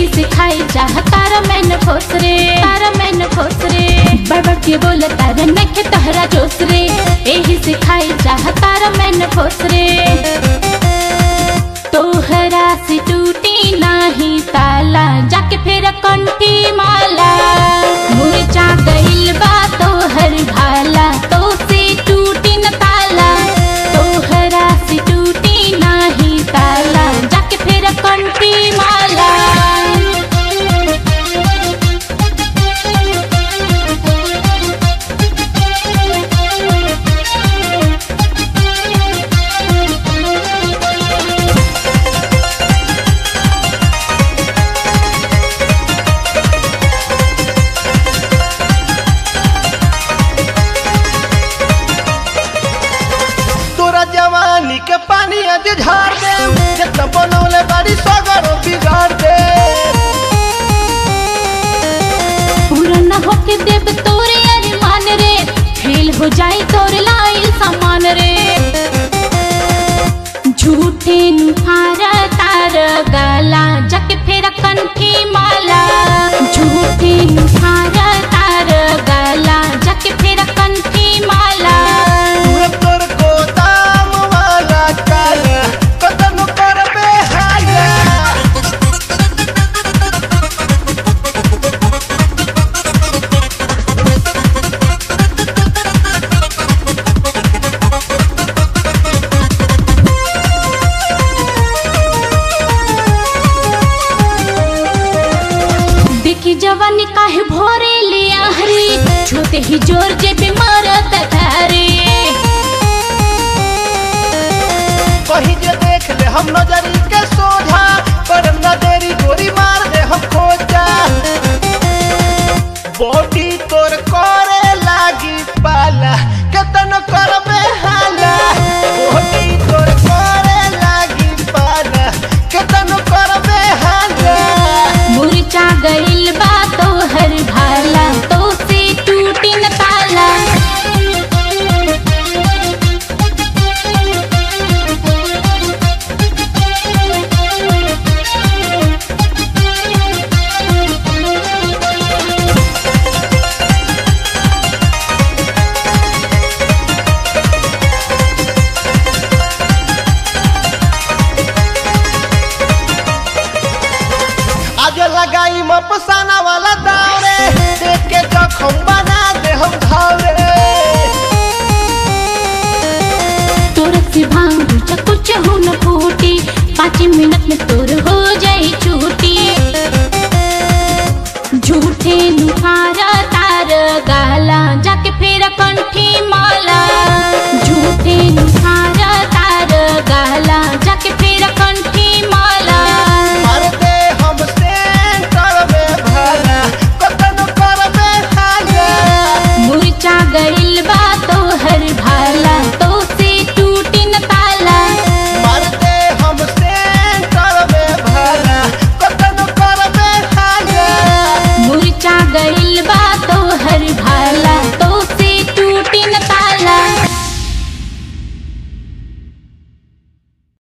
एही से खाई चाह तारा मैन खोस रे तारा मैन खोस रे बड़बड़ के बोल तारा नखे तहरा जोस रे एही से खाई चाह तारा मैन खोस रे तोहरा से टूटी नाही ताला जाके फिर कंठी माला मुरझा गइल बा तोहर भाला तो से टूटी न ताला तोहरा से टूटी नाही ताला जाके फिर कंठी माला तोरा जवानी के पानी आज झाड़ दे जितना बनौले बाड़ी सगरो बिगाड़ दे पूरा न होके देव तोरे अरमान रे फेल हो जाई तोर लाइल सामान रे झूठे नुहारा तार गला जक फेर कंठी माला झूठे नुहारा तार गला जक फेर कंठी माला पूरा तोर गोदाम वाला काला कतन करबे हाया देखी जवानी काहे भोरे ले आहरी छूते ही जोर जे बीमारत थारे कहीं जे देख ले हम नजरी के सोझा पर न देरी गोरी मार दे हम खोजा बॉडी तोर करे लागी पाला कतन करबे हाला बॉडी तोर करे लागी पाला कतन करबे हाला मुरझा गइल बा तोहर भाला तो से टूटी न ताला आज लगाई मपसाना वाला दावरे देख के जखम बना दे हम घावरे तोर से भांग कुछ हो न फूटी पाँच मिनट में तोर हो जाई छूटी झूठे नुहारा तार गाला जाके फेर कंठी माला झूठे नुहारा तार गाला जाके फेर कंठी माला मार दे हम सेंटर में भला कतन करबे हागा मुरझा गइल बा